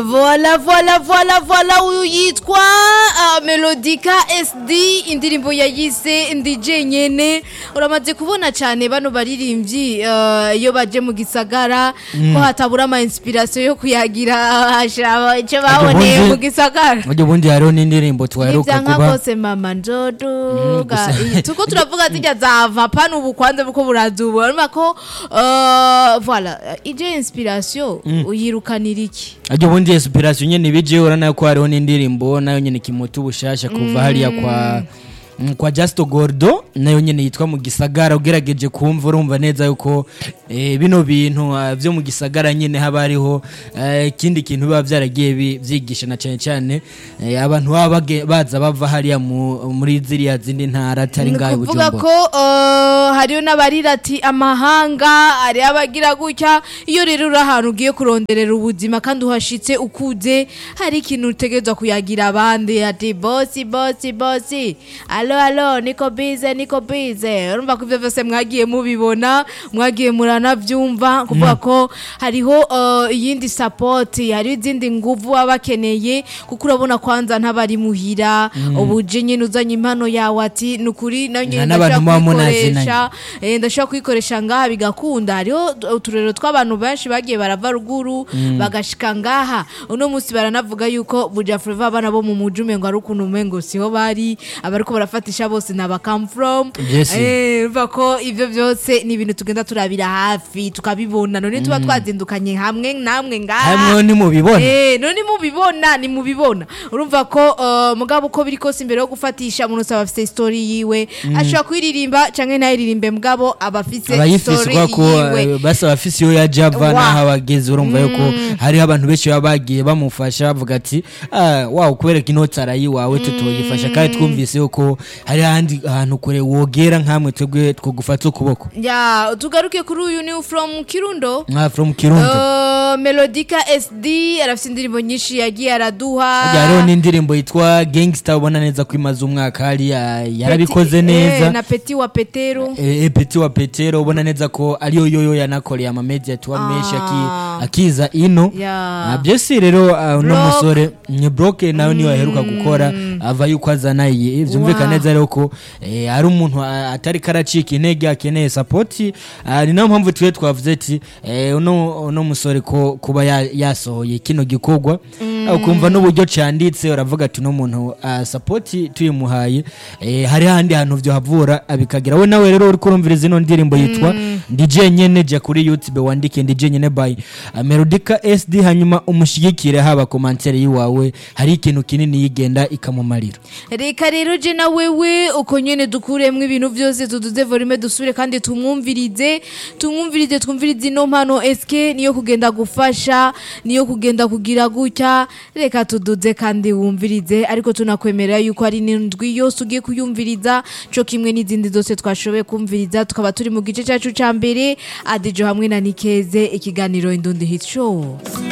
Voila, voila, voila, voila, uyu yitwa uh, Melodica SD indirimbo yayise ndije nyene uramaze kubona cyane bano baririmbyi uh, iyo baje mu gisagara ko hatabura ama inspiration yo kuyagira ashaba icyo baboneye ubundi- mu gisagara burya ubundi hariho n'indirimbo twaheruka nivyanka kuba kose mama njoduga gusa- Iyi, tuko turavuga zijya zava pana ubu kwanza buko burazuba urumva ko uh, voilà ije inspiration uyirukanira iki aryo ubundi inspiration nyene bije urana ko hariho n'indirimbo nayo nyene kimutu bushasha kuva hariya kwa mm, kwa Justo Gordo nayo nyene yitwa mu gisagara ugerageje kumva urumva neza yuko eh, bino bintu ah, vyo mu gisagara nyene haba hariho eh, ikindi kintu biba vyaragiye bi- vyigisha na cane cane eh, abantu baba bage- baza bava hariya mu- muri ziriya zindi ntara atari ni ngaho i kuvuga Bujumbura ko uh, hariyo n'abarira ati amahanga hariyo abagira gutya iyo rero uri ahantu ugiye kuronderera ubuzima kandi uhashitse ukuze hari ikintu utegerezwa kuyagira abandi ati bosi bosi bosi alo alo niko bize niko bize urumva ko ivyo vyose mwagiye mubibona mwagiye muranavyumva kuvuga ko hariho uh, iyindi sapoti hariho izindi nguvu baba bakeneye kuko urabona kwanza ntabari muhira ubuje nyine uzanye impano yawe ati ni ukuri nayo nyine Nta n'abantu muba ndashobora munazinanye. kuyikoresha eh, ndashobora kuyikoresha ngaha bigakunda hariho uturero tw'abantu benshi bagiye barava ruguru bagashika ngaha uno munsi baranavuga yuko buja flava abana bo mu muji umengo ari ukuntu umengo siho bari abariko barafatisha bose ni aba come from Yes. Eh, urumva ko ivyo vyose ni ibintu tugenda turabira hafi tukabibona none tuba twazindukanye hamwe namwe ngaha hamwe nimubibona Eh, none mubibona ni mubibona urumva ko uh, mugabo uko biri kose imbere yo gufatisha umuntu usaba afite story yiwe ashobora kuyiririmba canke ntayiririmbe mugabo aba afise abayifise story kubera ko yiwe eh, basa abafise iyo yaje ava Wa. n'aho abageze urumva yuko hariho abantu benshi baba bagiye bamufasha bavuga ati "Ah, wawe kubereka inoti arayiwawe tutoyifasha kandi twumvise yuko hari ahandi hantu kure wogera nkamwe twebwe twogufata ukuboko ya tugaruke kuri uyu ni from kirundo nka from kirundo Uh, melodica sd arafite indirimbo nyinshi yagiye araduha Harya hariho n'indirimbo yitwa gangster ubona neza ko imaze umwaka hariya yarabikoze Peti- neza eh, na peti wa petero e, peti wa petero ubona neza ko ariyo yoyo yanakoreye amamedia tuwa menshi aki- akiza ino Ya. Ah, byose rero ah, uno Block. musore ni broke nawe niyo aheruka gukora ava yuko azana iyi byumvikana Wow. neza rero ko eh, ari umuntu ah, atari karacika intege akeneye sapoti ni nayo mpamvu twe twavuze ati eh, uno uno musore ko kuba ya- yasohoye kino gikorwa ah, ukumva n'uburyo canditse uravuga ati uno muntu ah, sapoti tuyimuhaye eh, hari handi hantu vyo havura abikagira we nawe rero uri kurumviriza ino ndirimbo yitwa DJ nyene jya kuri YouTube wandike DJ nyene by uh, Melodica SD hanyuma umushigikire haba komantere yiwawe hari ikintu kinini yigenda ikamumarira reka rero je na wewe uko nyene dukuremwo ibintu vyose tuduze volume dusubire kandi tumwumvirize tumwumvirize twumvirize ino mpano eske niyo kugenda gufasha niyo kugenda kugira gutya reka tuduze kandi wumvirize ariko tunakwemerera yuko ari n'indwi yose ugiye kuyumviriza co kimwe n'izindi zose twashoboye kumviriza tukaba turi mu gice cacu ca mbere adijo hamwe na nikeze ikiganiro indundi hit show